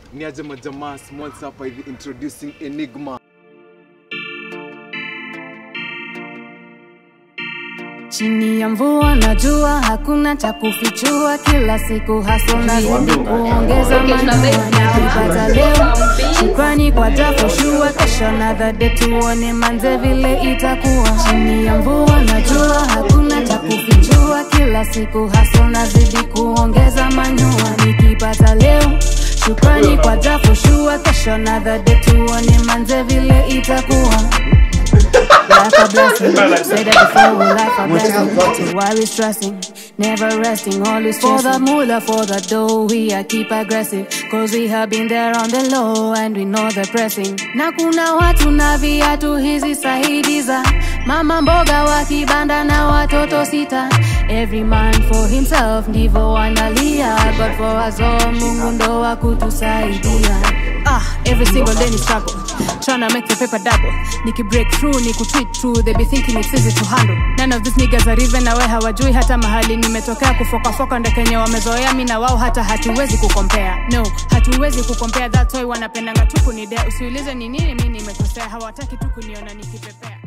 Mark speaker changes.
Speaker 1: Ni aje majamaa small hapa hivi introducing Enigma.
Speaker 2: Chini ya mvua na jua hakuna cha kufichua, kila siku haso na zidi kuongeza manua. Nikipata leo shukrani kwa japoshua, kesho another day tuone manze vile itakuwa. Chini ya mvua na jua hakuna cha kufichua, kila siku haso na zidi kuongeza manua. Nikipata leo shukrani kwa japoshua, kesho another day tuone manze vile itakuwa. Life a blessing. Said that before, life a blessing. Why we stressing? Never resting, always For the moolah, for the dough, we are keep aggressive. Cause we have been there on the low and we know the pressing. Na kuna watu na viatu hizi saidi za mama mboga wa kibanda na watoto sita. Every man for himself, ndivyo wanalia. But for us all, Mungu ndo wa kutusaidia. Ah, every single day ni struggle Tryna make the paper double Niki break through, niku tweet through They be thinking it's easy to handle None of these niggas are even aware hawajui hata mahali nimetokea kufokafoka ndo kenye wamezoea mi na wao hata hatuwezi kukompea No, hatuwezi kukompea That's why wanapendanga tu kunidea Usiulize ni nini mi nimekosea Hawataki tu kuniona nikipepea